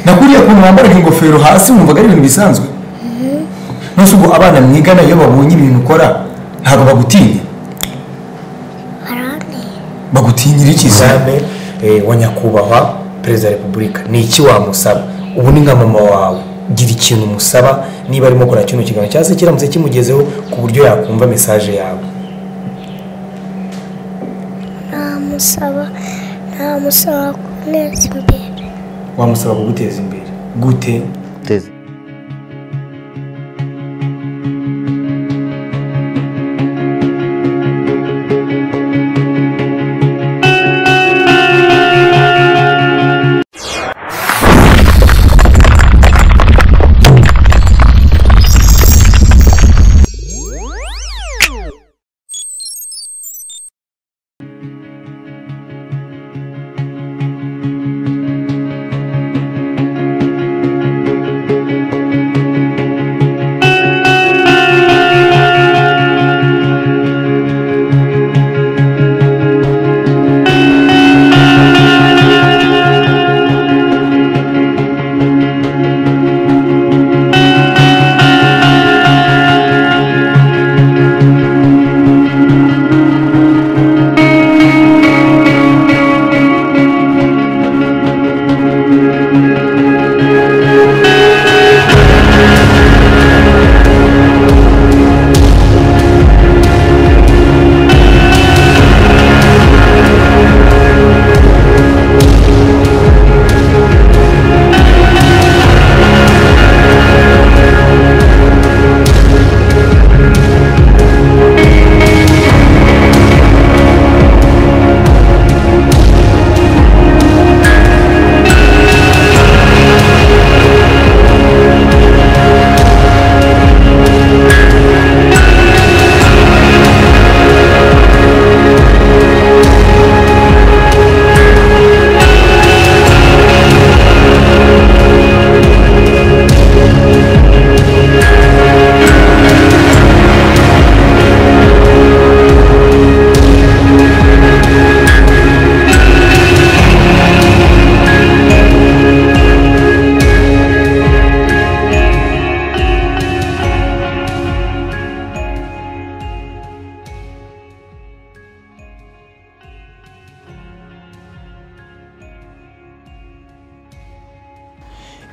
na kuriya kuntu wambaraga ingofero hasi wumvaga ari ibintu bisanzwe nose ubwo abana mwigana iyo babonye ibintu ukora ntabwo bagutinya baranteye bagutinyira iki se examen eh, wa nyakubahwa perezida wa repubulika ni iki wamusaba ubu ni nka mama wawe gira ikintu umusaba niba arimo gukora kino kiganiro cyangwa se kiramutse kimugezeho ku buryo yakumva mesaje yawe namusaba namusaba kuneza imbere wamusaba kuguteza imbere gute teze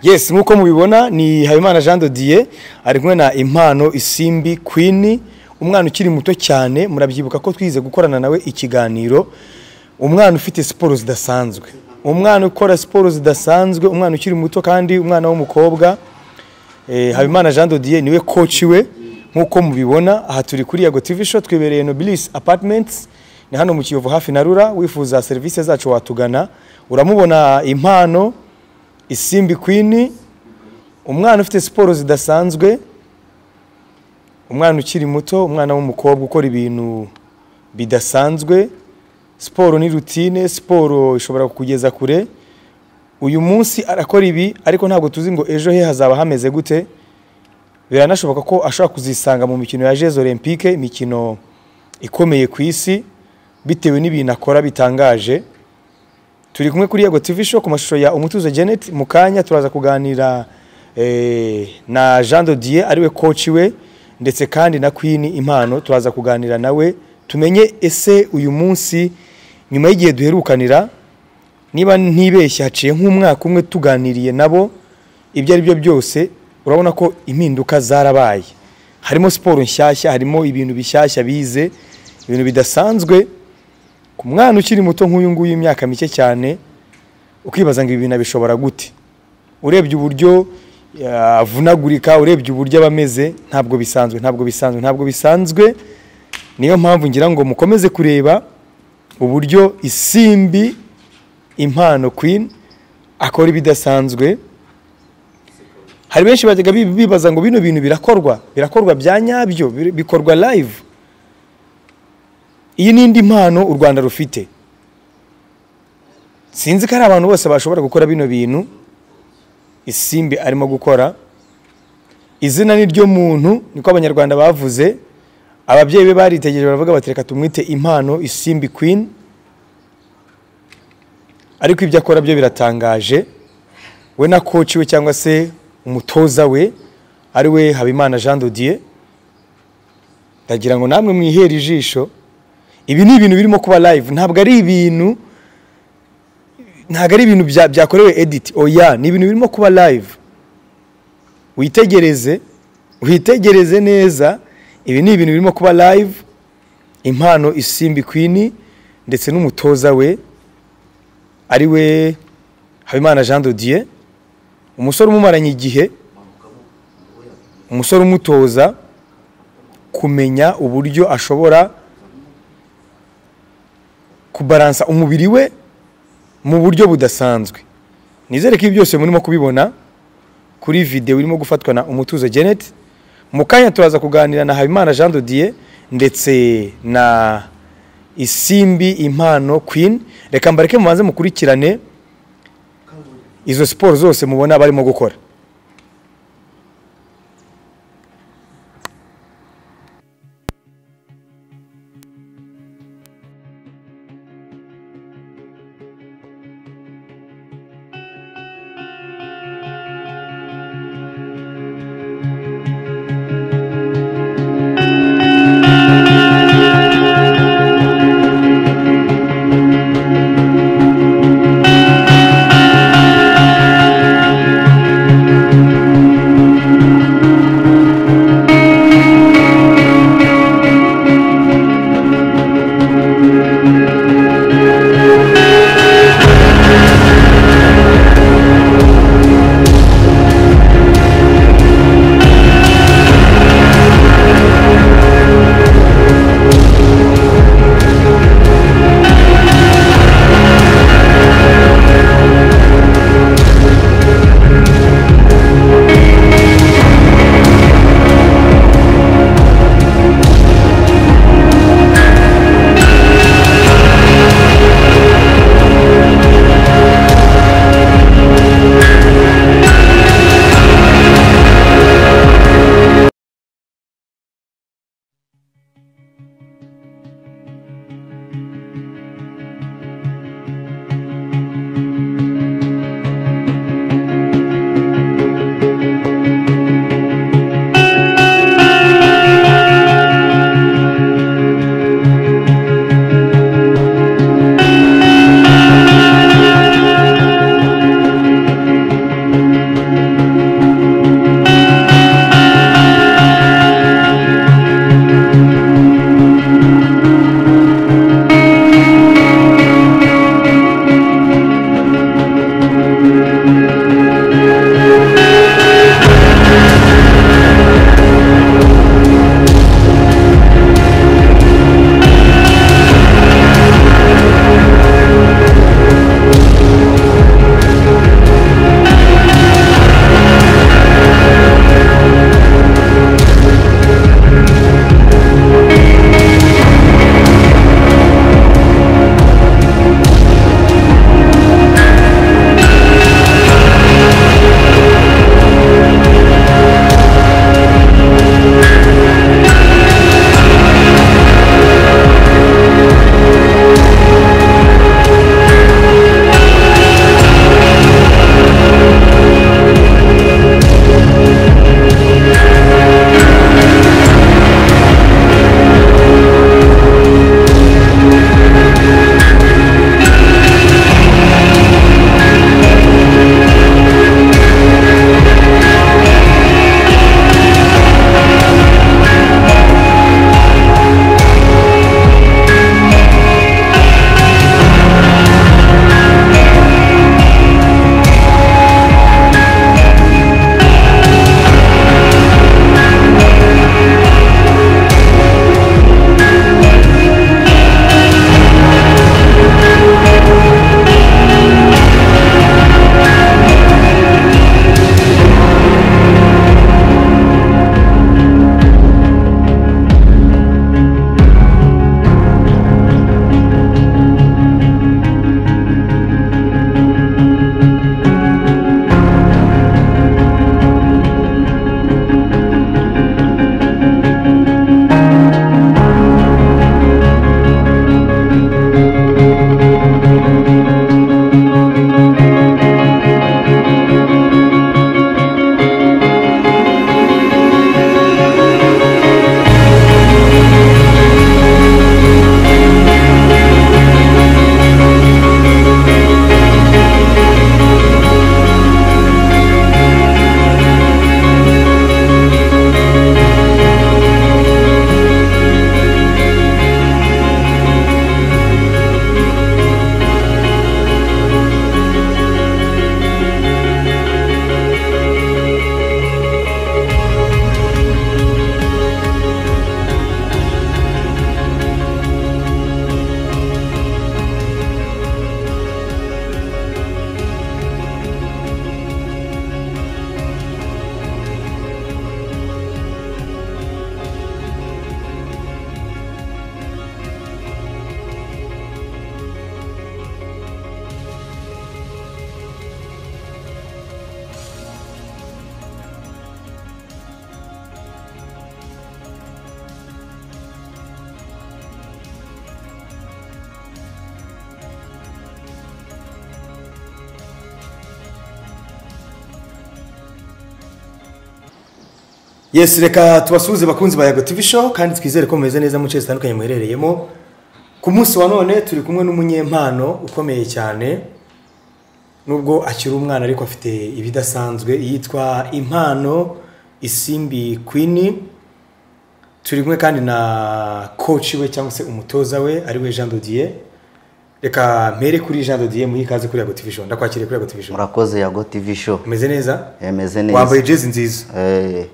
yes nk'uko mubibona ni habimana jean de dieu ari kumwe na impano isimbi queen umwana ukiri muto cyane murabyibuka ko twize gukorana nawe ikiganiro umwana ufite siporo zidasanzwe umwana ukora siporo zidasanzwe umwana ukiri muto kandi umwana w'umukobwa Eh, habimana jean de dieu niwe coach we nk'uko mubibona aha turi kuri yago tv show twibereye nobilis apartments ni hano mu kiyovu hafi na rura wifuza serivisi zacu watugana uramubona impano isimbi queen umwana ufite siporo zidasanzwe umwana ukiri muto umwana w'umukobwa ukora ibintu bidasanzwe siporo ni rutine siporo ishobora kukugeza kure uyu munsi arakora ibi ariko ntabwo tuzi ngo ejo he hazaba hameze gute biranashoboka ko ashobora kuzisanga mu mikino ya jeze olympique imikino ikomeye ku isi bitewe n'ibintu akora bitangaje turi kumwe kuri yago tv show ku mashusho ya umutuzo janet mu kanya turaza kuganira eh, na jean de dieu ariwe coach we ndetse kandi na queen impano turaza kuganira nawe tumenye ese uyu munsi nyuma y'igihe duherukanira niba ntibeshye haciye nk'umwaka umwe tuganiriye nabo ibyo ari byo byose urabona ko impinduka zarabaye harimo siporo nshyashya harimo ibintu bishyashya bize ibintu bidasanzwe ku mwana ukiri muto nk'uyu nguyu imyaka mike cyane ukibaza ngo ibi bintu abishobora gute urebye uburyo ya, avunagurika urebye uburyo aba ameze ntabwo bisanzwe ntabwo bisanzwe ntabwo bisanzwe niyo mpamvu ngira ngo mukomeze kureba uburyo isimbi impano queen akora ibidasanzwe hari benshi bajyaga bi- bibaza ngo bino bintu birakorwa birakorwa bya nyabyo bi- bikorwa live iyi ni indi mpano u rwanda rufite sinzi ko ari abantu bose bashobora gukora bino bintu isimbi arimo gukora izina ni ryo muntu niko abanyarwanda bavuze ababyeyi be baritegereje baravuga bati reka tumwite impano isimbi queen ariko ibyo akora byo biratangaje we na koci we cyangwa se umutoza we ari we habimana jean dodier ndagira ngo namwe mwihere ijisho ibi ni ibintu birimo kuba live ntabwo ari ibintu ntabwo ari ibintu bya- byakorewe edit oya ni ibintu birimo kuba live witegereze witegereze neza ibi ni ibintu birimo kuba live impano isimbi queen ndetse n'umutoza we ari we habimana jean dodier umusore umumaranye igihe umusore umutoza kumenya uburyo ashobora kubaransa umubiri we mu buryo budasanzwe nizere ko ibi byose murimo kubibona kuri videwo irimo gufatwa na umutuzo Janet mu kanya turaza kuganira na Habimana Jean Dodier ndetse na Isimbi Impano Queen reka mbareke mubanze mukurikirane izo siporo zose mubona barimo gukora yesi reka tubasuhuze bakunzi ba yago tv show kandi twizere ko mumeze neza mu nce zitandukanye muherereyemo ku munsi wa none turi kumwe n'umunyempano ukomeye cyane nubwo akiri umwana ariko afite ibidasanzwe yitwa impano isimbi queen turi kumwe kandi na coach we cyangwa se umutoza we ari we Jean Dodier reka mpere kuri Jean Dodier muhe ikaze kuri Yago TV show ndakwakiriye kuri Yago TV show murakoze yago tv show umeze neza yameze neza wambaye jezi nziza Eh,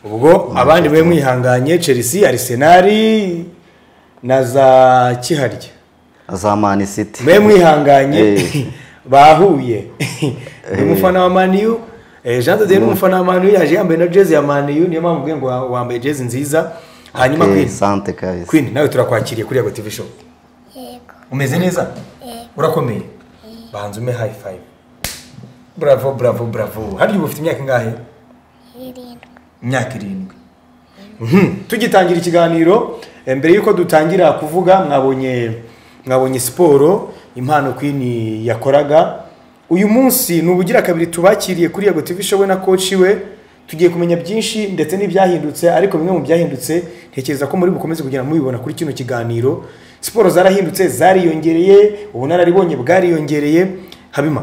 ubwo abandi be mwihanganye Chelsea Arsenal na za Kiharya za mani city mbe mwihanganye Eh. bahuye ni umufana wa maniyu jean dodier ni umufana wa maniyu yaje yambaye na jezi ya maniyu niyo mpamvu ubwiye ngo wa- wambaye jezi nziza hanyuma Eh, queen sante kabisa queen nawe turakwakiriye kuri yago tv show yego umeze neza urakomeye banza ume high five bravo bravo bravo harya ubu ufite imyaka ingahe irindwi imyaka irindwi Mhm. tugitangira ikiganiro eh, mbere y'uko dutangira kuvuga mwabonye mwabonye siporo impano queen yakoraga uyu munsi ni ubugira kabiri tubakiriye kuri yago tv show we na coach we tugiye kumenya byinshi ndetse n'ibyahindutse ariko bimwe mu byahindutse ntekereza ko muri bukomeze kugenda mubibona kuri kino kiganiro siporo zarahindutse zariyongereye ubunararibonye bwariyongereye habima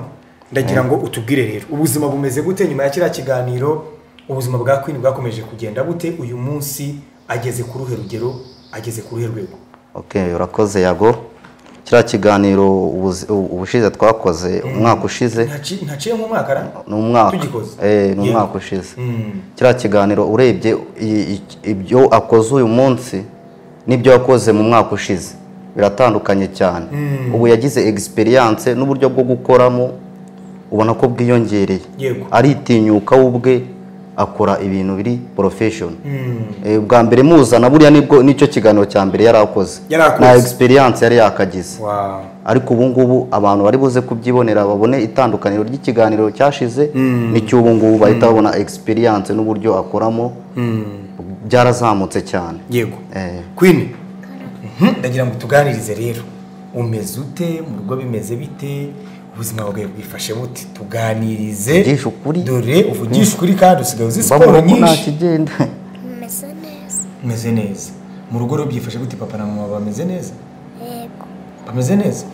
ndagira ngo utubwire rero ubuzima bumeze gute nyuma ya kiriya kiganiro ubuzima bwa queen bwakomeje kugenda bute uyu munsi ageze ku ruhe rugero ageze ku ruhe rwego okay urakoze yago kiriya kiganiro ubuzi- u- ubushize twakoze umwaka ushize Ntaci- ntaciye nk'umwaka ra ni umwaka tugikoze Eh, ni Yego. umwaka ushize Mm. kiriya kiganiro urebye i- i- ibyo akoze uyu munsi n'ibyo yakoze mu mwaka ushize biratandukanye cyane ubu yagize egisperiyanse n'uburyo bwo gukoramo ubona ko bwiyongereye Yego. aritinyuka we ubwe akora ibintu biri porofeshoni Mm. Eh, bwa mbere muzana buriya nibwo nicyo kiganiro cya mbere yari akoze Yari akoze. nta egisperiyanse yari yakagize Wow. ariko ubu ngubu abantu bari buze kubyibonera babone itandukaniro ry'ikiganiro cyashize n'icy'ubu ngubu bahita babona egisperiyanse n'uburyo akoramo byarazamutse cyane yego Eh. queen Mhm, ndagira ngo tuganirize rero umeze ute mu rugo bimeze bite ubuzima bwawe bwifashe bute tuganirize Uvugisha ukuri. dore uvugisha ukuri kandi usigaye uzi siporo babona ko nta nyinshi kigenda umeze neza umeze neza mu rugo rero byifashe gute papa na mama bameze neza yego bameze neza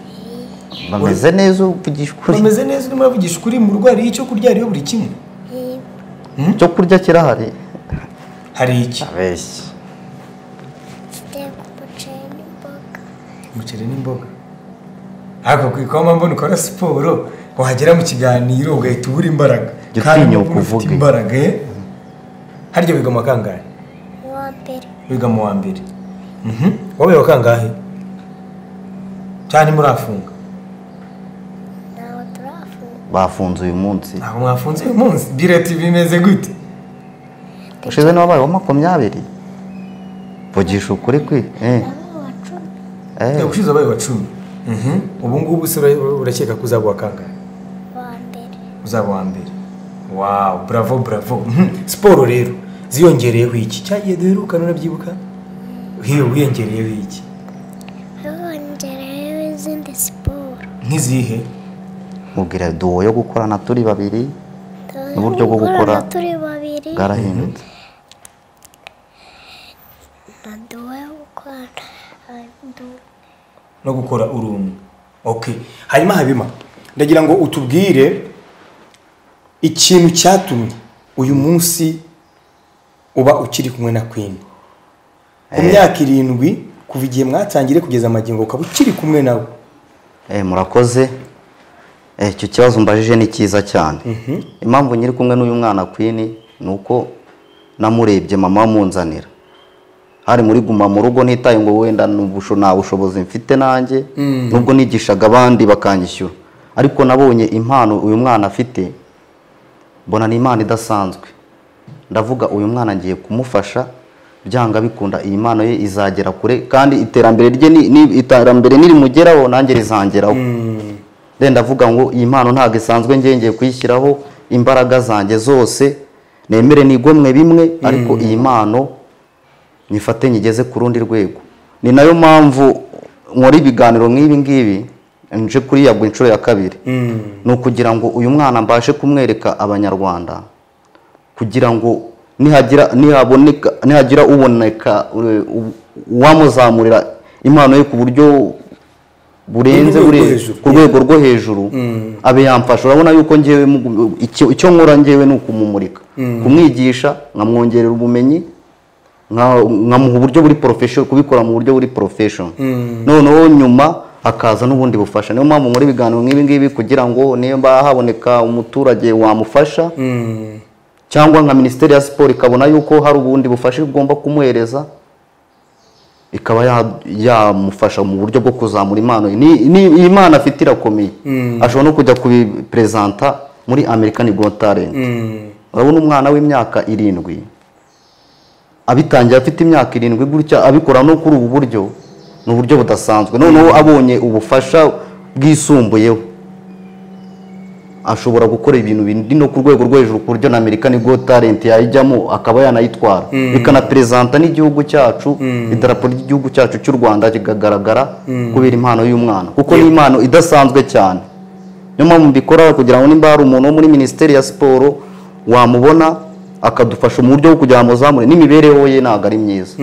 bameze neza uvugisha ukuri bameze neza urimo uravugisha ukuri mu rugo hari icyo kurya hariyo buri kimwe yego icyo kurya kirahari hari iki abeshyi ndeba umuceri n'imboga umuceri n'imboga ariko ku ikoma mbona ukora siporo wagera mu kiganiro ugahita ubura imbaraga Jya Kandi utinyuka nubwo ufite uvuge. imbaraga eh? harya wiga mu wa kangahe uwa mbere wiga mu wa mbere Mhm. wowe wa kangahe cyane murafunga ntawe turafunga bafunze uyu munsi ntabwo mwafunze uyu munsi bireti bimeze gute ushize n'uwabaye wa makumyabiri vugisha ukuri kwi eh. nawe wa cumi Eh. ushize abaye wa cumi Mhm. ubu ngubu se ura- urakeka ko uzaba uwa kangahe uwa mbere uzaba uwa mbere wawu buravo buravo Mhm. siporo rero ziyongereyeho iki cyagiye duherukana urabyibuka Hiyo, wiyongereyeho iki hongeraho izindi siporo nk'izihe mubwira duwo yo gukorana turi babiri Uburyo bwo gukora- Dukorana turi babiri bwarahindutse na duwe wo gukorana du- no gukora uri umwe okay hanyuma habima ndagira ngo utubwire ikintu cyatumye uyu munsi uba ukiri kumwe na queen ku myaka irindwi kuva igihe mwatangire kugeza amagingo ukaba ukiri kumwe nawe Eh, murakoze Eh, icyo kibazo mbajije ni cyiza cyane impamvu nyiri kumwe n'uyu mwana kwini ni uko namurebye mama amunzanira hari muri guma mu rugo nitaye ngo wenda n'ubusho nta bushobozi mfite nanjye nubwo nigishaga abandi bakanyishyura ariko nabonye impano uyu mwana afite mbona ni impano idasanzwe ndavuga uyu mwana ngiye kumufasha byanga bikunda iyi mpano ye izagera kure kandi iterambere rye ni- ni- iterambere nirimugeraho nanjye rizangeraho rero ndavuga ngo iyi mpano ntabwo isanzwe ngiye ngiye kuyishyiraho imbaraga zanjye zose nemere nigomwe bimwe ariko iyi mpano nyifate nyigeze ku rundi rwego ni nayo mpamvu nkora ibiganiro nk'ibi ngibi nje kuri yagwa inshuro ya kabiri ni ukugira ngo uyu mwana mbashe kumwereka abanyarwanda kugira ngo nihagira nihaboneka nihagira uboneka ure- u- uwamuzamurira impano ye ku buryo burenze Ku rwego rwo bure- hejuru. ku rwego rwo hejuru abe yamfasha urabona yuko ngewe mu- icyo icyo nkora ngewe ni ukumumurika kumwigisha nkamwongerera ubumenyi nka- nkamuha uburyo buri porofesho kubikora mu buryo buri porofesho noneho nyuma hakaza n'ubundi bufasha niyo mpamvu muri ibiganiro nk'ibi ngibi kugira ngo niba haboneka umuturage wamufasha cyangwa nka minisiteri ya siporo ikabona yuko hari ubundi bufasha igomba kumuhereza ikaba ya- yamufasha mu buryo bwo kuzamura impano ye. Ni- ni iyi impano afite irakomeye ashobora no kujya kubiperezanta muri american got talent urabona umwana w'imyaka irindwi abitangiye afite imyaka irindwi gutya abikora no kuri ubu buryo ni uburyo budasanzwe noneho abonye ubufasha bwisumbuyeho ashobora gukora ibintu bindi no ku rwego rwo hejuru ku buryo na amerika ni got talent yayijyamo akaba yanayitwara bikanaperezanta n'igihugu cyacu idarapo ry'igihugu cyacu cy'u rwanda kigagaragara kubera impano y'umwana kuko ni impano idasanzwe cyane niyo mpamvu mbikora kugira ngo nimba hari umuntu wo muri minisiteri ya siporo wamubona akadufasha mu buryo bwo kugira ngo amuzamure n'imibereho ye ntabwo ari myiza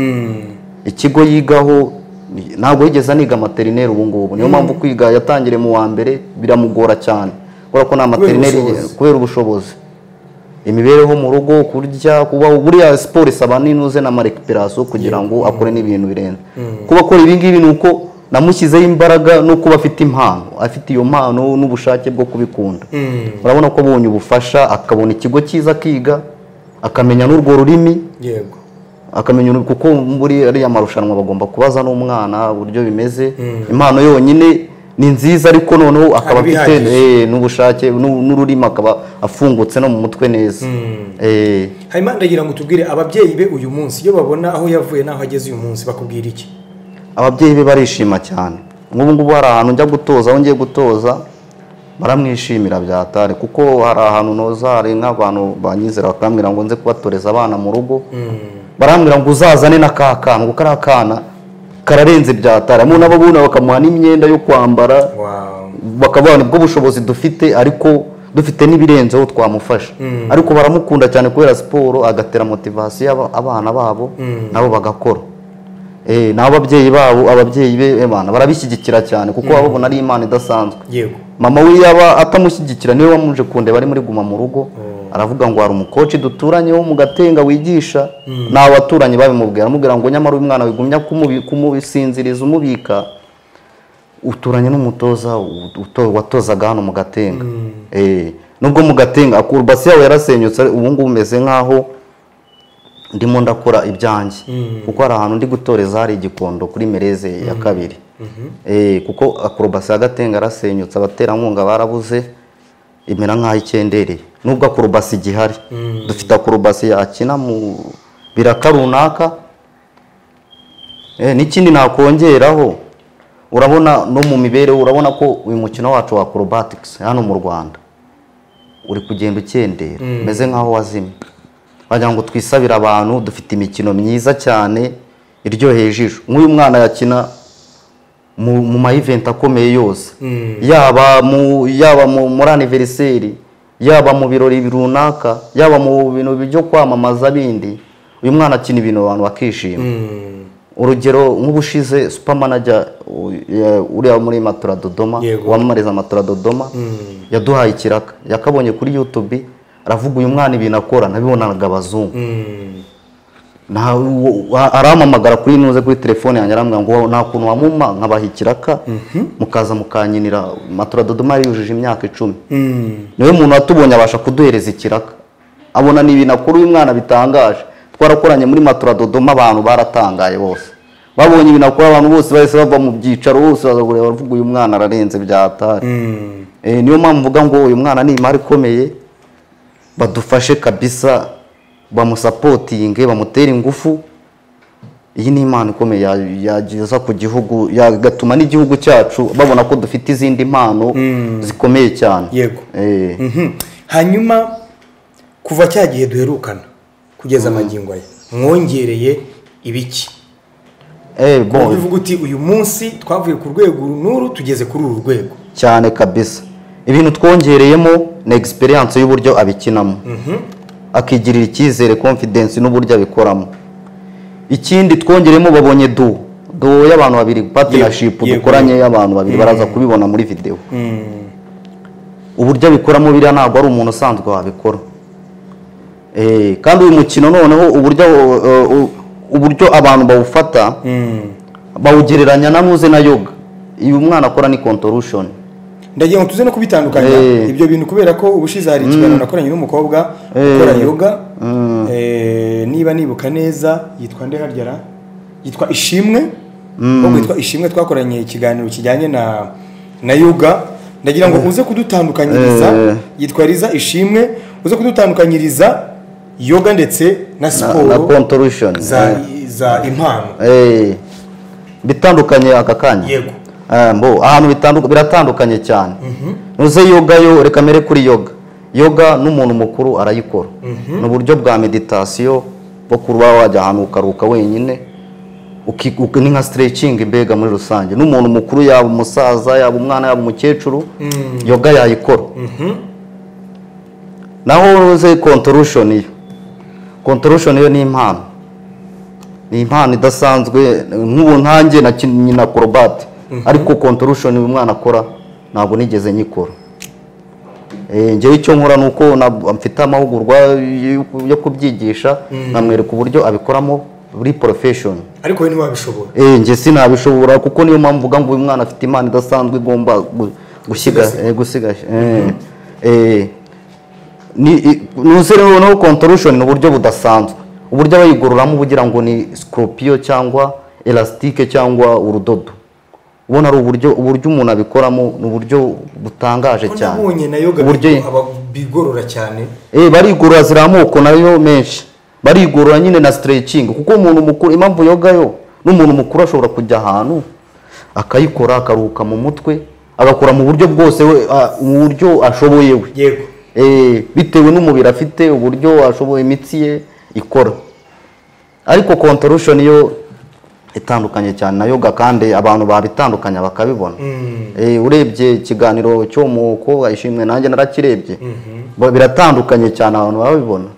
ikigo yigaho ni- ntabwo yigeze aniga materineri ubu ngubu niyo mpamvu kwiga yatangiriye mu wa mbere biramugora cyane kubera ko nta materineri ubushobozi. kubera ubushobozi imibereho mu rugo kurya kuba buriya siporo isaba n'inuze na marekiperasiyo kugira ngo akore n'ibintu birenze kuba akora ibi ngibi ni uko namushyizeho imbaraga no kuba afite impano afite iyo mpano n'ubushake bwo kubikunda urabona ko abonye ubufasha akabona ikigo cyiza akiga akamenya n'urwo rurimi yego akamenya uru- kuko muri ariya marushanwa bagomba kubaza n'umwana uburyo bimeze impano yonyine ni nziza ariko noneho akaba Hari afite ibihagije. eh, n'ubushake n'u- n'ururimi akaba afungutse no mu mutwe neza Eh, hanyuma ndagira ngo tubwire ababyeyi be uyu munsi iyo babona aho yavuye n'aho ageze uyu munsi bakubwira iki ababyeyi be barishima cyane nk'ubu ngubu hari ahantu njya gutoza aho ngiye gutoza baramwishimira byatare kuko hari ahantu noza hari nk'abantu banyizera bakambwira ngo nze kubatoreza abana mu rugo barambwira ngo uzazane na ka kana ngo kariya kana kararenze byatare mu n'ababona bakamuha n'imyenda yo kwambara wawu bakaba babona ubwo bushobozi dufite ariko dufite n'ibirenzeho twamufasha ariko baramukunda cyane kubera siporo agatera motivasiyo aba- abana babo nabo bagakora Eh, n'ababyeyi babo ababyeyi be abana barabishyigikira cyane kuko baba babona ari impano idasanzwe yego mama we yaba atamushyigikira niwe wamuje kundeba ari muri guma mu rugo aravuga ngo hari umukoci duturanye wo mu gatenga wigisha ni abaturanyi babimubwira aramubwira ngo nyamara uyu mwana wigumya kumubi- kumusinziriza umubika uturanye n'umutoza ut- uto- watozaga hano mu gatenga Eh, nubwo mu gatenga basi yawe yarasenyutse ubu ngubu umeze nk'aho ndimo ndakora ibyanjye kuko hari ahantu ndi gutoreza hari igikondo kuri mereze ya kabiri Eh, kuko akorobasi y'agatenga yarasenyutse abaterankunga barabuze imera nk'aho ikendereye nubwo akorobasi igihari dufite akorobasi yakina mu biraka runaka Eh, n'ikindi nakongeraho urabona no mu mibereho urabona ko uyu mukino wacu wa acrobatics hano mu rwanda uri kugenda ukendera umeze nk'aho wazimye wagira ngo twisabire abantu dufite imikino myiza cyane iryoheye ijisho nk'uyu mwana yakina mu, mu maiventi akomeye yose yaba mu yaba mu, muri aniveriseri yaba mu birori runaka yaba mu bintu byo kwamamaza bindi uyu mwana akina ibintu abantu bakishima urugero nk'ubushize supermanager uriya muri matora dodoma Yego. wamamariza matora dodoma yaduhaye ikiraka yakabonye kuri youtube aravuga uyu mwana ibintu akora nabibonaga abazungu Na- wo- wa- arampamagara kuri nuze kuri telefone yanjye arambwira ngo nta kuntu wamuma nkabaha ikiraka mukaza mukankinira matora dodoma yari yujuje imyaka icumi niwe muntu watubonye abasha kuduhereza ikiraka abona ni ibintu akora uyu mwana bitangaje twarakoranye muri matora dodoma abantu baratangaye bose babonye ibintu akora abantu bose bahise bava mu byicaro bose baza kureba bavuga uyu mwana ararenze byatari Eh, niyo mpamvu mvuga ngo uyu mwana ni imari ikomeye badufashe kabisa bamusapotinge bamutere ingufu iyi ni impano ikomeye ya- yageza ku gihugu yagatuma n'igihugu cyacu babona ko dufite izindi mpano zikomeye cyane Yego. Eh. hanyuma kuva cya gihe duherukana kugeza amagingo aya mwongereye ibiki Eh, bon, Kuko uvuga uti uyu munsi twavuye ku rwego uru n'uru tugeze kuri uru rwego cyane kabisa ibintu twongereyemo ni egisperiyanse y'uburyo abikinamo akigirira icyizere confidence n'uburyo abikoramo ikindi twongeremo babonye duwo duwo y'abantu babiri partnership yego. dukoranye y'abantu babiri baraza kubibona muri videwo uburyo abikoramo biriya ntabwo ari umuntu usanzwe wabikora Eh, kandi uyu mukino noneho uburyo eh, u- uburyo abantu bawufata bawugereranya na muze na yoga iyo umwana akora ni contortion ndagira ngo tuze no kubitandukanya Eh. ibyo bintu kubera ko ubushize hari ikiganiro nakoranye n'umukobwa ukora yoga Eh, niba nibuka neza yitwa nde harya ra yitwa ishimwe ahubwo yitwa ishimwe twakoranye ikiganiro kijyanye na na yoga ndagira ngo uze kudutandukanyiriza Eh. yitwa riza ishimwe uze kudutandukanyiriza yoga ndetse na na, na siporo contortion za za impano Eh, bitandukanye aka kanya Yego. Eh, mbo ahantu bitandu- biratandukanye cyane nuze yoga yo reka mere kuri yoga yoga n'umuntu mukuru arayikora ni uburyo bwa meditasiyo bwo kuba wajya ahantu ukaruhuka wenyine uki- uki- ni nka stretching mbega muri rusange n'umuntu mukuru yaba umusaza yaba umwana yaba umukecuru yoga yayikora naho uze contortion yo contortion yo ni impano ni impano idasanzwe nk'ubu ntange nakinnye na korobati ariko kontorushoni uyu mwana akora ntabwo nigeze nyikora Eh, njyewe icyo nkora ni uko na- mfite amahugurwa yo- yo kubyigisha nkamwereka uburyo abikoramo muri porofeshoni ariko we ntiwabishobora Eh, njye sinabishobora kuko niyo mpamvu uvuga ngo uyu mwana afite impano idasanzwe igomba gu- gusiga eh, gusiga eh, eh, ni i- nuze rero no contortion ni uburyo budasanzwe uburyo abayigororamo ugira ngo ni scorpio cyangwa elastike cyangwa urudodo ubona ari uburyo uburyo umuntu abikoramo ni uburyo butangaje ko cyane nabonye na yoga uburyo bigorora cyane Eh, barigorora ziri amoko nayo menshi barigorora nyine na stretching kuko umuntu mukuru impamvu yoga yo n'umuntu mukuru ashobora kujya ahantu akayikora akaruhuka mu mutwe agakora mu buryo bwose we a- mu buryo ashoboye we yego Eh, bitewe n'umubiri afite uburyo ashoboye imitsi ye ikora ariko contortion yo itandukanye cyane na yoga kandi abantu babitandukanya bakabibona Eh, urebye ikiganiro cyo mukobwa ishimwe nanjye narakirebye Bo- biratandukanye cyane abantu babibona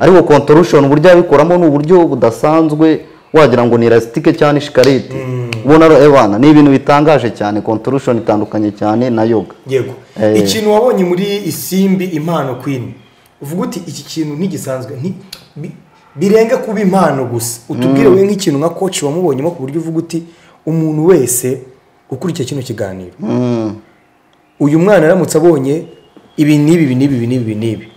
ariko contortion uburyo abikoramo ni uburyo budasanzwe wagira ngo ni elasitike cyane shikarete ubona rero, ebana ni ibintu bitangaje cyane contortion itandukanye cyane na yoga yego Eh. ikintu wabonye muri isimbi impano kwini uvuga uti iki kintu ntigisanzwe nti- bi- birenga kuba impano gusa utubwire we nk'ikintu nka koci wamubonyemo ku buryo uvuga uti umuntu wese ukurikiye kino kiganiro uyu mwana aramutse abonye ibi n'ibi ibi n'ibi ibi n'ibi ibi n'ibi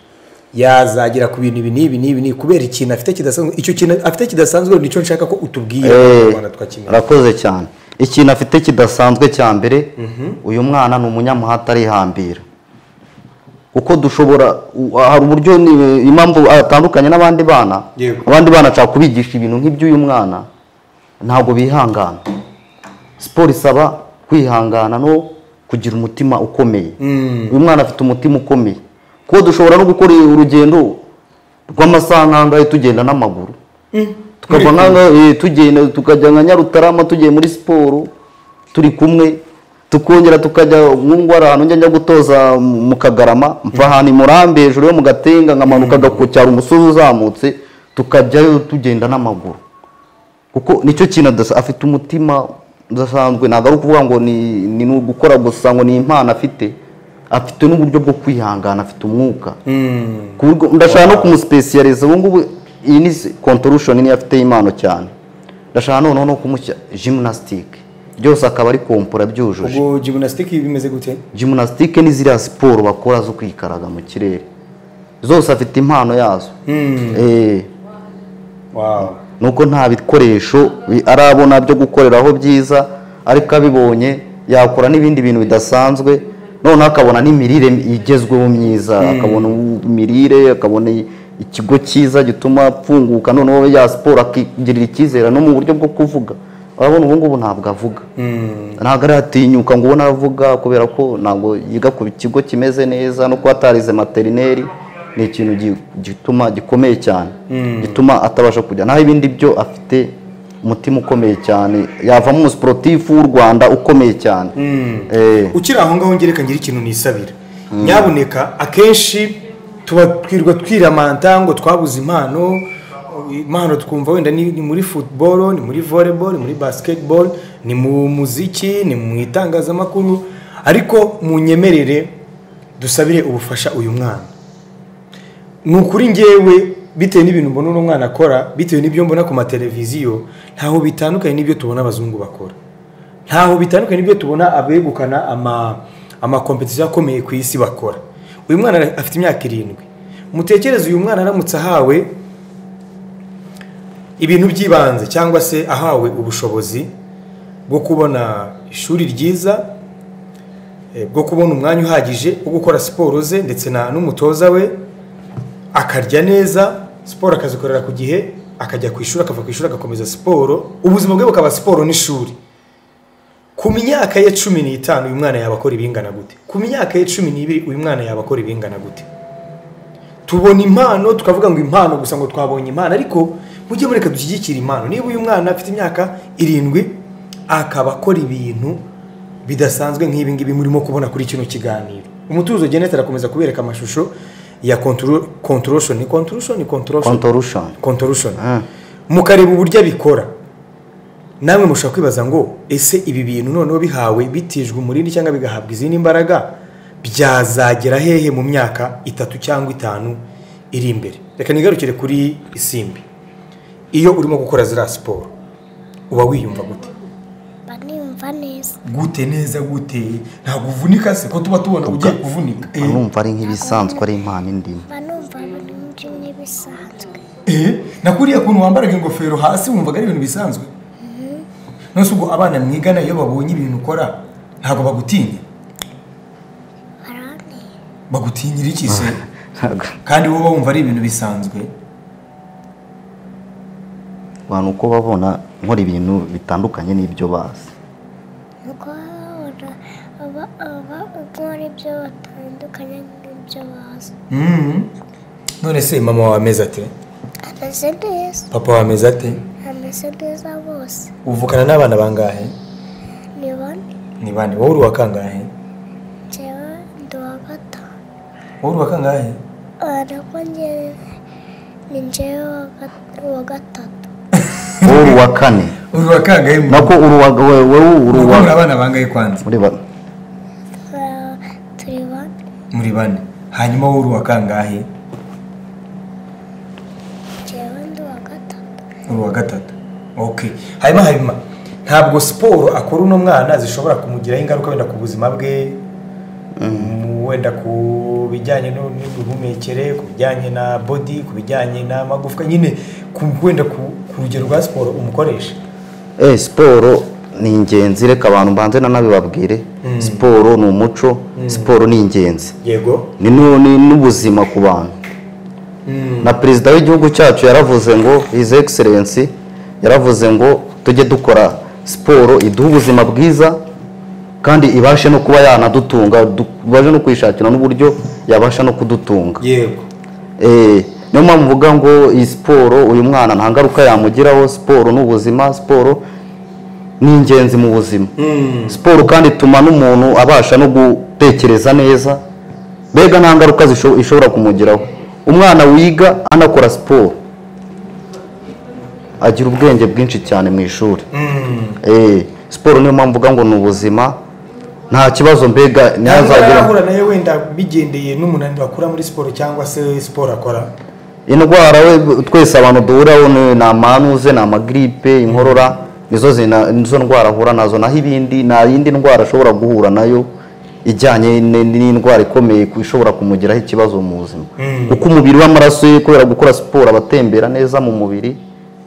yazagera ku bintu ibi n'ibi n'ibi n'ibi kubera ikintu afite kidasanzwe icyo kintu afite kidasanzwe nicyo nshaka ko utubwira Eh, Abanyarwanda twakimenya arakoze cyane ikintu afite kidasanzwe cya mbere uyu mwana ni umunyamuhata arihambira kuko dushobora u- hari uburyo ni- impamvu atandukanye n'abandi bana Yego. abandi bana ashaka kubigisha ibintu nk'iby'uyu mwana ntabwo bihangana siporo isaba kwihangana no kugira umutima ukomeye uyu mwana afite umutima ukomeye kuko dushobora no gukora urugendo rw'amasaha nk'angahe tugenda n'amaguru tukava nk'aho tugenda tukajya nka nyarutarama tugiye muri siporo turi kumwe tukongera tukajya nk'ungwara ahantu njya njya gutoza mu mu kagarama mva ahantu i murambi hejuru yo mu gatenga nkamanuka agakucyara umusozi uzamutse tukajyayo tugenda n'amaguru kuko nicyo kintu adasa- afite umutima udasanzwe ntabwo ari ukuvuga ngo ni ni ni ugukora gusa ngo ni impano afite afite n'uburyo bwo kwihangana afite umwuka ku buryo- ndashaka no kumusipesiyariza ubu ngubu iyi ni kontorushoni niyo afite impano cyane ndashaka noneho no kumushyira jimunasitike byose akaba ari kompura byujuje ubwo jimunasitiki bimeze gute jimunasitike ni ziriya siporo bakora zo kwikaraga mu kirere zose afite impano yazo Eh, wawu nuko nta bikoresho bi- arabona byo gukoreraho byiza ariko abibonye yakora n'ibindi bintu bidasanzwe noneho akabona n'imirire igezweho myiza akabona imirire akabona i- ikigo cyiza gituma apfunguka noneho ya siporo akigirira icyizere no mu buryo bwo kuvuga urabona ubu ngubu ntabwo avuga ntabwo aratinyuka ngo ubone avuga kubera ko ntabwo yiga ku kigo kimeze neza no kuba atarize materineri ni ikintu gi- gituma gikomeye cyane gituma atabasha kujya naho ibindi byo afite umutima ukomeye cyane yavamo umusiporutifu w'u rwanda ukomeye cyane Eh, ukiri aho ngaho ngereka ngira ikintu nisabira nyabuneka akenshi tuba twirwa twiramanta ngo twabuze impano impano twumva wenda ni ni muri futuboro ni muri voleboro ni muri basiketiboro ni mu muziki ni mu itangazamakuru ariko mu nyemerere dusabire ubufasha uyu mwana ni ukuri ngewe bitewe n'ibintu mbona uno mwana akora bitewe n'ibyo mbona ku mateleviziyo ntaho bitandukanye n'ibyo tubona abazungu bakora ntaho bitandukanye n'ibyo tubona abegukana ama- amakompetisiyo akomeye ku isi bakora uyu mwana ara- afite imyaka irindwi mutekereze uyu mwana aramutse ahawe ibintu by'ibanze cyangwa se ahawe ubushobozi bwo kubona ishuri ryiza eh, bwo kubona umwanya uhagije wo gukora siporo ze ndetse na n'umutoza we akarya neza siporo akazikorera ku gihe akajya ku ishuri akava ku ishuri agakomeza siporo ubuzima bwe bukaba siporo n'ishuri ku myaka ye cumi n'itanu uyu mwana yaba akora ibingana gute ku myaka ye cumi n'ibiri uyu mwana yaba akora ibingana gute tubona impano tukavuga ngo impano gusa ngo twabonye impano ariko mujye mureka dushyigikire impano niba uyu mwana afite imyaka irindwi akaba akora ibintu bidasanzwe nk'ibi ngibi murimo kubona kuri kino kiganiro umutuzo genete arakomeza kubereka amashusho ya contorosoni contorosoni contorosoni kontorushoni contorosoni mukareba uburyo abikora namwe mushobora kwibaza ngo ese ibi bintu noneho bihawe bitijwe umurindi cyangwa bigahabwa izindi mbaraga byazagera hehe mu myaka itatu cyangwa itanu iri imbere reka nigarukire kuri isimbi iyo urimo gukora ziriya siporo uba wiyumva gute mba nimva neza gute neza gute ntabwo uvunika se ko tuba tubona ugiye kuvunika Eh, numva ari nk'ibisanzwe ari impano indimo mba numva burundu n'ibisanzwe eh, na kuriya kuntu wambaraga ingofero hasi wumvaga ari ibintu bisanzwe nonese ubwo abana mwigana iyo babonye ibintu ukora ntabwo bagutinya baranteye bagutinyira iki se ntabwo kandi wowe wumva ari ibintu bisanzwe abantu uko babona nkora ibintu bitandukanye n'ibyo bazi nuko babona aba aba nkora ibyo batandukanye n'ibyo bazi Mhm. none se mama wawe ameze ate ameze neza papa wawe ameze ate ameze neza bose uvukana n'abana bangahe ni bane ni bane wowe uri uwa kangahe njyewe ndi uwa gatanu wowe uri uwa kangahe ariko njyewe ni njyewe uwa gat- uwa gatatu wowe uri uwa kane uri uwa kangahe mu- nako uri uwa wowe wowe uri Uko uwa muri abana bangahe kwanza muri ba- Twa- turi bane muri bane hanyuma wowe uri uwa kangahe njyewe ndi uwa gatatu uri uwa gatatu okay hanyuma hanyuma ntabwo siporo akora uno mwana zishobora kumugiraho ingaruka wenda ku buzima bwe mu- wenda ku bijyanye no- n'imihumekere ku bijyanye na body ku bijyanye n'amagufwa nyine ku- wenda ku ku rugero rwa siporo umukoresha Eh, siporo ni ingenzi reka abantu mbanze na babwire siporo ni umuco siporo ni ingenzi yego ni nu- ni n'ubuzima ku bantu na perezida w'igihugu cyacu yaravuze ngo his excellence yaravuze ngo tujye dukora siporo iduhe ubuzima bwiza kandi ibashe no kuba yanadutunga du- ibashe no kwishakira n'uburyo yabasha no kudutunga yego Eh, niyo mpamvu mvuga ngo iyi siporo uyu mwana nta ngaruka yamugiraho siporo ni ubuzima siporo ni ingenzi mu buzima siporo kandi ituma n'umuntu abasha no gutekereza neza mbega nta ngaruka zisho- ishobora kumugiraho umwana wiga anakora siporo agira ubwenge bwinshi cyane mu ishuri Eh, siporo niyo mpamvu mvuga ngo ni ubuzima nta kibazo mbega ntabwo ntiyazagira yarahura nayo wenda bigendeye n'umunaniro akura muri siporo cyangwa se siporo akora indwara we twese abantu duhuraho ni ni amanuze ni amagiripe inkorora nizo zina- nizo ndwara ahura nazo naho ibindi nta yindi ndwara ashobora guhura nayo ijyanye n- n'indwara ikomeye ku- ishobora kumugiraho ikibazo mu buzima kuko umubiri w'amaraso ye kubera gukora siporo aba atembera neza mu mubiri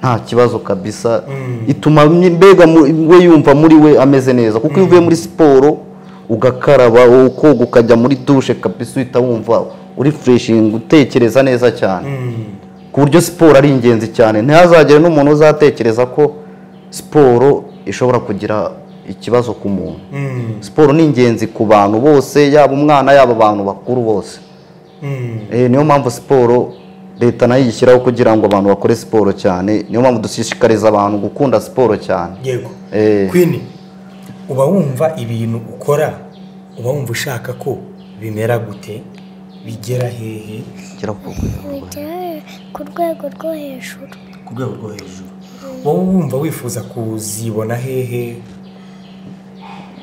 nta kibazo kabisa ituma mye- mbega mu- we yumva muri we ameze neza kuko iyo uvuye muri siporo ugakaraba ukoga ukajya muri dushe kabisa uhita wumva uri fureshingi utekereza neza cyane ku buryo siporo ari ingenzi cyane ntihazagire n'umuntu uzatekereza ko siporo ishobora kugira ikibazo ku muntu siporo ni ingenzi ku bantu bose yaba umwana yaba abantu bakuru bose Eh, niyo mpamvu siporo leta nayo iyishyiraho kugira ngo abantu bakore siporo cyane niyo mpamvu dushishikariza abantu gukunda siporo cyane yego Eh. kwini uba wumva ibintu ukora uba wumva ushaka ko bimera gute bigera hehe kugera ku rwego bigera ku rwego rwo hejuru ku rwego rwo hejuru wowe wumva wifuza kuzibona hehe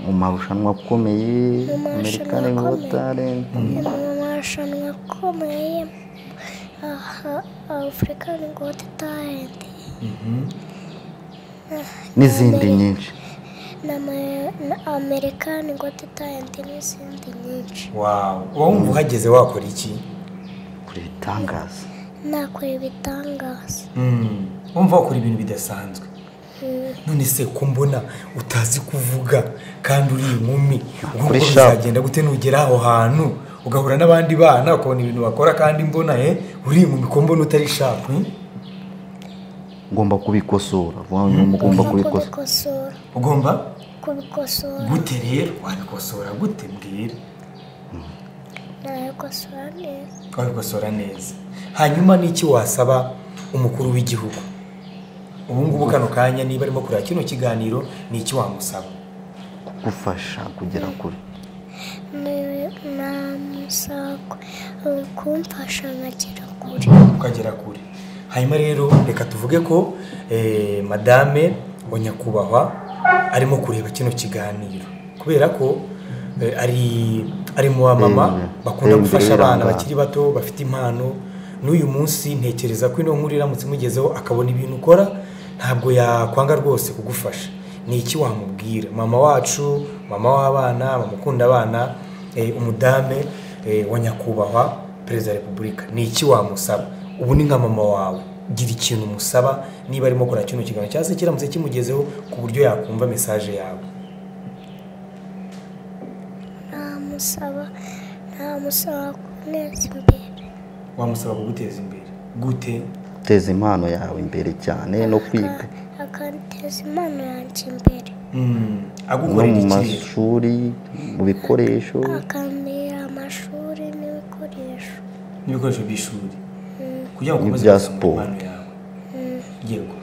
mu marushanwa akomeye Mu marushanwa amerikani akomeye. motari ni mu marushanwa akomeye aha afurikani goti talenti n'izindi nyinshi amerikani goti talenti n'izindi nyinshi wawu uba wumva uhageze wakora iki kuri ibitangaza nakora ibitangaza wumva wakora ibintu bidasanzwe none se ko mbona utazi kuvuga kandi uri inkumi ubwo Kuri nguko shapu. bizagenda gute nugera aho hantu ugahura n'abandi bana ukabona ibintu bakora kandi mbona eh uri inkumi ko mbona utari shapu eh? ugomba kubikosora vuba nyuma ugomba kubikosora kubikosora ugomba kubikosora gute rero wabikosora gute mbwira nabikosora neza wabikosora neza hanyuma n'iki wasaba umukuru w'igihugu ubu ngubu kano kanya niba arimo kureba kino kiganiro ni iki wamusaba kugufasha kugera kure namusako kumfasha nkagera kure ukagera kure hanyuma rero reka tuvuge ko eh, madame wa nyakubahwa arimo kureba kino kiganiro kubera ko eh, ari ari mu bamama Mm. bakunda Mm, gufasha biranga. abana bakiri bato bafite impano n'uyu munsi ntekereza ko ino nkuru iramutse imugezeho akabona ibintu ukora ntabwo yakwanga rwose kugufasha ni iki wamubwira mama wacu mama w'abana mama ukunda abana eh, umudame eh, wa nyakubahwa perezida wa repubulika ni iki wamusaba ubu ni nka mama wawe gira ikintu umusaba niba arimo gukora kino kiganiro cyangwa se kiramutse kimugezeho ku buryo yakumva mesaje yawe namusaba namusaba kuneza imbere wamusaba kuguteza imbere gute guteza impano yawe imbere cyane no kwiga aka- akanteza impano yanjye imbere Mm, no agukorera mu iki rero? mashuri mu bikoresho akambera amashuri n'ibikoresho n'ibikoresho by'ishuri kugira ngo ukomeze N'ibya kuzamura siporo. impano yawe yego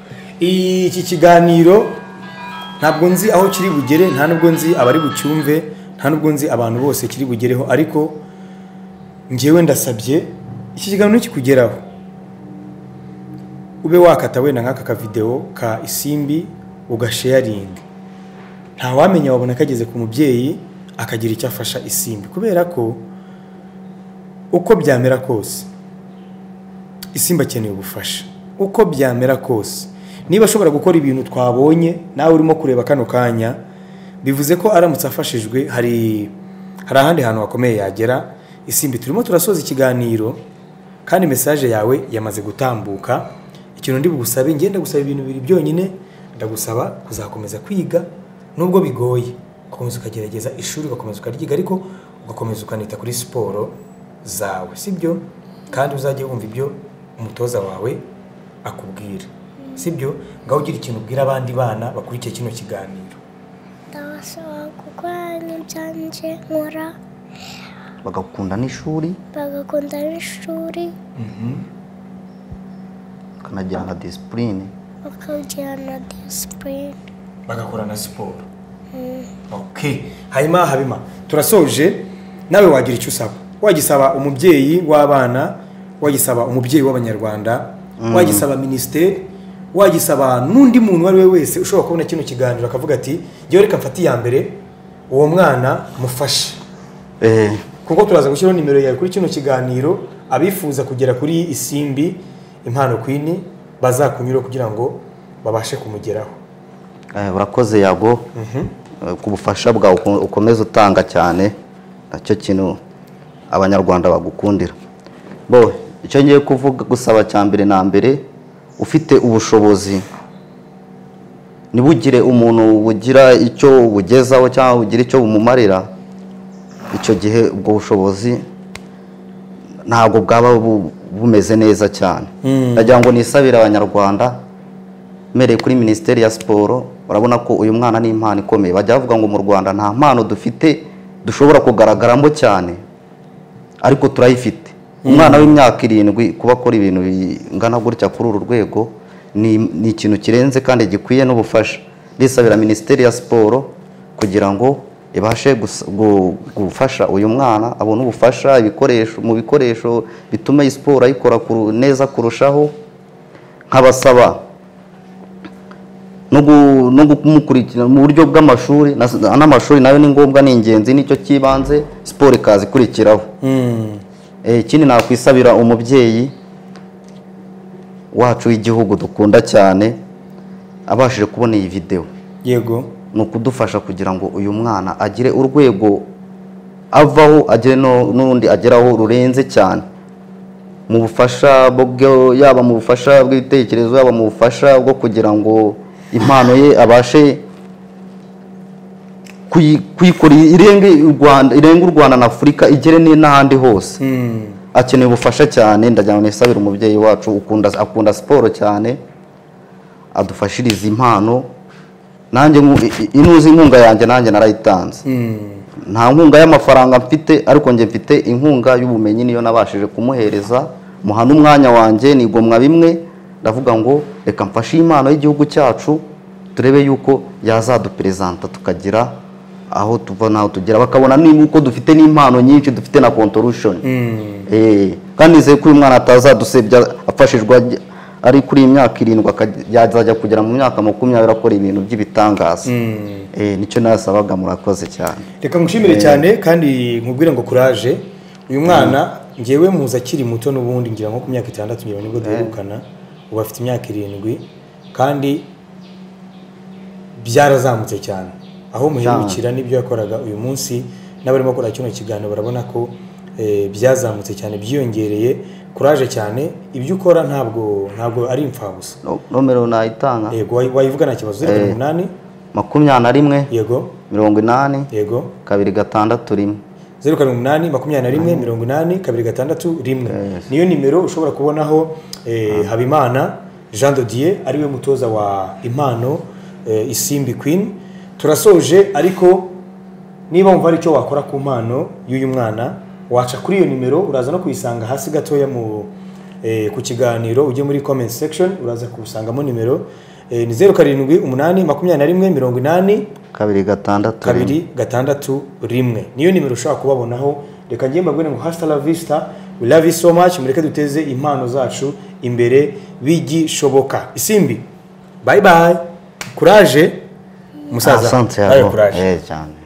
iki kiganiro ntabwo nzi aho kiri bugere nta nubwo nzi abari bucyumve nta nubwo nzi abantu bose kiri bugereho ariko ngewe ndasabye iki kiganiro nikikugeraho ube wakata wenda nk'aka kavidewo ka isimbi ugasheyaringa ntawamenya wabona kageze ku mubyeyi akagira icyo afasha isimbi kubera ko uko byamera kose isimba akeneye ubufasha uko byamera kose niba ashobora gukora ibintu twabonye nawe urimo kureba kano kanya bivuze ko aramutse afashijwe hari hari ahandi hantu hakomeye yagera isimbi turimo turasoza ikiganiro kandi mesaje yawe yamaze gutambuka ikintu ndi bugusabe ngenda gusaba ibintu bibiri byonyine ndagusaba kuzakomeza kwiga nubwo bigoye ugakomeza ukagerageza ishuri ugakomeza ukaryiga ariko ugakomeza ukanita kuri siporo zawe sibyo kandi uzajya wumva ibyo umutoza wawe akubwira sibyo ngaho ugira ikintu ubwira abandi bana bakurikiye kino kiganiro ndabasaba gukora n'ibyanjye nkora bagakunda n'ishuri bagakunda n'ishuri bakanagirana na disipurine bakagira na disipurine bagakora na siporo Okay. hanyuma habima turasoje nawe wagira icyo usaba wagisaba umubyeyi w'abana wagisaba umubyeyi w'abanyarwanda wagisaba minisiteri wagisaba n'undi muntu uwo ari we wese ushobora kubona kino kiganiro akavuga ati ngewe reka mfate iya mbere uwo mwana mufashe Eh, kuko turaza gushyiraho nimero yawe kuri kino kiganiro abifuza kugera kuri isimbi impano kwini bazakunyuraho kugira ngo babashe kumugeraho eh, urakoze yago Eh, ku bufasha bwawe uko- ukomeza utanga cyane nacyo kintu abanyarwanda bagukundira bo icyo ngiye kuvuga gusaba cya mbere na mbere ufite ubushobozi ntibugire umuntu bugira icyo bugezaho cyangwa bugira icyo bumumarira icyo gihe ubwo bushobozi ntabwo bwaba bu- bumeze neza cyane ndagira ngo nisabire abanyarwanda mpereye kuri minisiteri ya siporo urabona ko uyu mwana ni impano ikomeye bajya bavuga ngo mu rwanda nta mpano dufite dushobora kugaragaramo cyane ariko turayifite umwana w'imyaka irindwi kuba akora ibintu bingana gutya kuri uru rwego ni ni ikintu kirenze kandi gikwiye n'ubufasha ndisabira minisiteri ya siporo kugira ngo ibashe gusa- gu- gufasha uyu mwana abona ubufasha ibikoresho mu bikoresho bituma iyi siporo ayikora kuru- neza kurushaho nk'abasaba no gu- no kumukurikirana mu buryo bw'amashuri na- n'amashuri nayo ni ngombwa ni ingenzi nicyo cy'ibanze siporo ikaza ikurikiraho Eh, ikindi nakwisabira umubyeyi wacu w'igihugu dukunda cyane abashije kubona iyi videwo yego ni ukudufasha kugira ngo uyu mwana agire urwego avaho agire no- n'urundi ageraho rurenze cyane mu bufasha bwo yaba mu bufasha bw'ibitekerezo yaba mu bufasha bwo kugira ngo impano ye abashe kuyi- kuyikora irenge u Rwanda irenge u Rwanda na Afurika igere ni- n'ahandi hose akeneye ubufasha cyane ndagira ngo nisabire umubyeyi wacu ukunda akunda siporo cyane adufashirize impano nanjye nku- i- i- inuzi inkunga yanjye nanjye narayitanze nta nkunga y'amafaranga mfite ariko njye mfite inkunga y'ubumenyi niyo nabashije kumuhereza muha n'umwanya wanjye nigomwa bimwe ndavuga ngo reka mfashe iyi impano y'igihugu cyacu turebe yuko yazaduperezanta tukagira aho tuva n'aho tugera bakabona niba uko dufite n'impano nyinshi dufite na contribution Eh, kandi nizeye ko uyu mwana atazadusebya afashijwe ajya- ari kuri iyi myaka irindwi akajya- yazajya kugera mu myaka makumyabiri akora ibintu by'ibitangaza Eh, nicyo nasabaga murakoze cyane reka ngushimire cyane kandi nkubwire ngo kuraje uyu mwana ngewe muzi akiri muto n'ubundi ngira nko ku myaka itandatu ngira nibwo duherukana ubu afite imyaka irindwi kandi byarazamutse cyane aho muherukira n'ibyo yakoraga uyu munsi n'abarimo gukora kino kiganiro barabona ko eh, byazamutse cyane byiyongereye kuraje cyane ibyo ukora ntabwo ntabwo ari imfabusa No- nomero nayitanga yego wayi- wayivugana nta kibazo zeru karindwi umunani makumyabiri na rimwe yego mirongo inani yego kabiri gatandatu rimwe zeru karindwi umunani makumyabiri na rimwe mirongo inani kabiri gatandatu rimwe niyo nimero ushobora kubonaho eh, habimana jean dodier ariwe mutoza wa impano eh, isimbi queen turasoje ariko niba wumva hari icyo wakora ku mpano y'uyu mwana waca kuri iyo nimero uraza no kuyisanga hasi gatoya mu eh, ku kiganiro ujye muri comment section uraza kuwusangamo nimero eh, ni zeru karindwi umunani makumyabiri na rimwe mirongo inani kabiri gatandatu rimwe. kabiri gatandatu rimwe niyo nimero ushobora kubabonaho reka njye mbabwire ngo hasita la vista we love you so much mureke duteze impano zacu imbere bigishoboka isimbi bye bye kuraje musaza Asante Ayo yabo. kuraje Eh, cyane